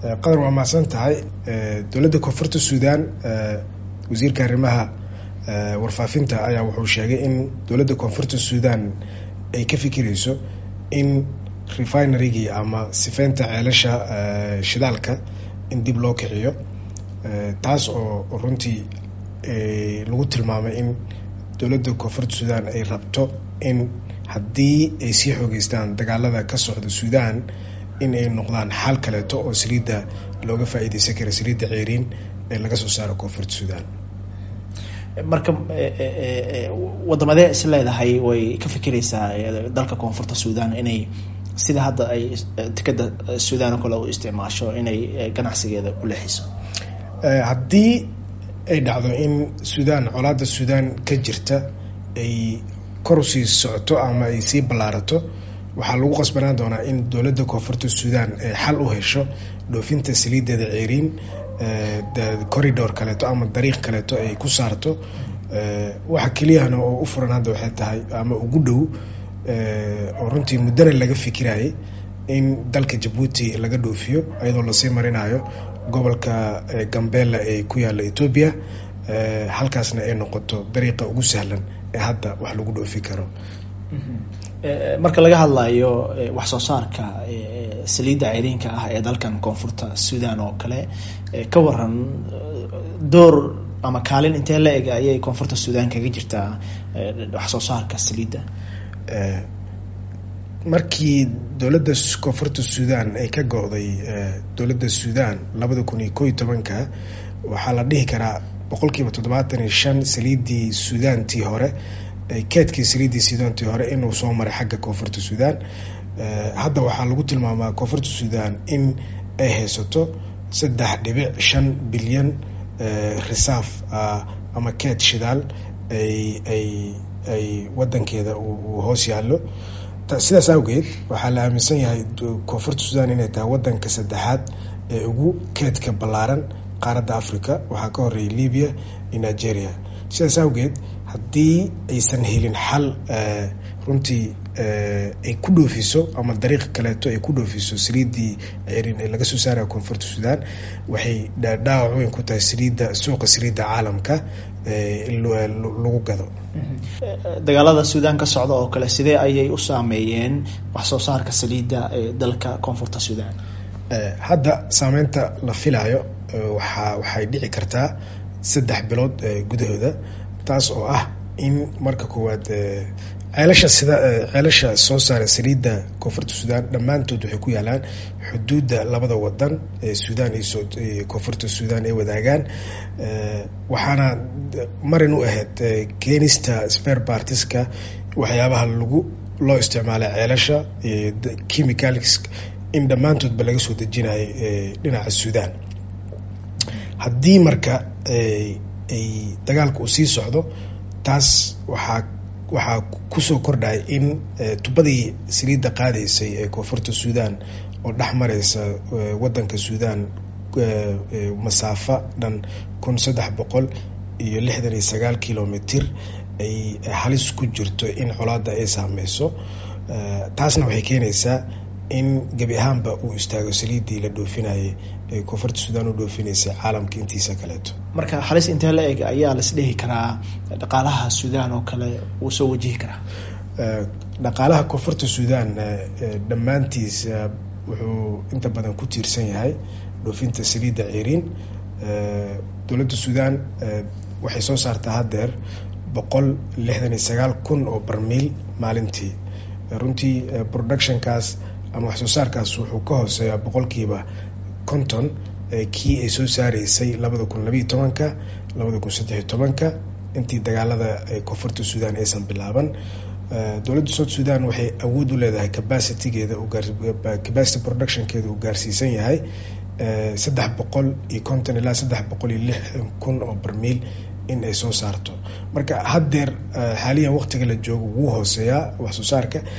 qadar waa mahadsan tahay dowladda koonfurta suudaan wasiirka arrimaha warfaafinta ayaa wuxuu sheegay in dowladda koonfurta suudaan ay ka fikireyso in refinerygii ama sifeynta ceelasha shidaalka in dib loo kiciyo taas oo runtii lagu tilmaamay in dowladda koonfurta suudaan ay rabto in haddii ay sii xoogeystaan dagaalada ka socda suudaan in ay noqdaan xal kaleeto oo saliidda looga faa-iideysan kara saliidda ceeriin ee laga soo saaro koonfurta suudaan marka wadamadee is leedahay way ka fikireysaa dalka koonfurta suudaan inay sida hadda ay tikada suudaan oo kale u isticmaasho inay ganacsigeeda u leexiso haddii ay dhacdo in suudaan colaada suudaan ka jirta ay kor usii socoto ama ay sii ballaarato waxaa lagu qasbanaan doonaa in dowladda koonfurta suudaan ay xal u hesho dhoofinta saliideeda ceeriin corridor kaleeto ama dariiq kaleeto ay ku saarto waxa keliyahana oo u furan hadda waxay tahay ama ugu dhow oo runtii muddana laga fikirayay in dalka jabuuti laga dhoofiyo iyadoo lasii marinayo gobolka gambela ee ku yaalla etoobiya halkaasna ay noqoto dariiqa ugu sahlan ee hadda wax lagu dhoofi karo marka laga hadlayo wax soo saarka saliidda ceyriinka ah ee dalkan koonfurta suudaan oo kale ka waran door ama kaalin intee la eg ayay koonfurta suudaan kaga jirtaa wax soo saarka saliidda markii dowladda koonfurta suudaan ay ka go-day dowladda suudaan labada kun iyo koo iyo tobanka waxaa la dhihi karaa boqol kiiba toddobaatan iyo shan saliiddii suudaantii hore keedkii saliiddii suudaantii hore inuu soo maray xagga koonfurta suudaan hadda waxaa lagu tilmaamaa koonfurta suudaan in ay haysato saddex dhibic shan bilyan risaaf ama keed shidaal ay ay ay wadankeeda uu hoos yaallo sidaas awgeed waxaa la aaminsan yahay koonfurta suudaan inay tahay wadanka saddexaad ee ugu keedka ballaaran qaaradda africa waxaa ka horeeyay libya iyo nigeria sidaas awgeed haddii aysan helin xal runtii ay ku dhoofiso ama dariiq kaleeto ay ku dhoofiso saliiddii cerin ee laga soo saaraya koonfurta suudaan waxay dhaawac weyn ku tahay saliidda suuqa saliidda caalamka lagu gado dagaalada suudaan ka socda oo kale sidee ayay u saameeyeen wax soo saarka saliidda ee dalka koonfurta suudaan hadda saameynta la filayo waxa waxay dhici kartaa saddex bilood gudahooda taas oo ah in marka koowaad ceelasha sida ceelasha soo saara saliidda koonfurta suudaan dhammaantood waxay ku yaalaan xuduudda labada wadan ee suudaan iyo koonfurta suudaan ay wadaagaan waxaana marin u ahayd keenista spare partiska waxyaabaha lagu loo isticmaalay ceelasha chemicals in dhammaantoodba laga soo dejinayo dhinaca suudaan haddii marka ay dagaalka uu sii socdo taas waxaa waxaa kusoo kordhaya in tubadii saliidda qaadaysay ee koonfurta suudaan oo dhex mareysa wadanka suudaan masaafo dhan kun saddex boqol iyo lixdan iyo sagaal kilomitr ay halis ku jirto in colaada ay saameyso taasna waxay keenaysaa in gebi ahaanba uu istaago saliiddii la dhoofinayay ee koonfurta suudaan u dhoofinaysa caalamka intiisa kaleeto marka halis intee la eg ayaa las dhihi karaa dhaqaalaha suudaan oo kale wuu soo wajihi karaa dhaqaalaha koonfurta suudaan dhammaantiis wuxuu inta badan ku tiirsan yahay dhoofinta saliidda ceeriin dowladda suudaan waxay soo saartaa haddeer boqol lixdan iyo sagaal kun oo barmiil maalintii runtii productionkaas ama wax soo saarkaas wuxuu ka hooseeyaa boqolkiiba konton kii ay soo saareysay labada kun labayo tobanka labada kun saddexiyo tobanka intii dagaalada koonfurta suudaan aysan bilaaban dowladda south sudan waxay awood u leedahay capacitygeeda capacity productionkeeda uu gaarsiisan yahay saddex boqol iyo konton ilaa saddex boqol iyo lixdan kun oo barmiil in ay soo saarto marka haddeer xaaliyan waqtiga la joogo wuu hooseeyaa wax soo saarka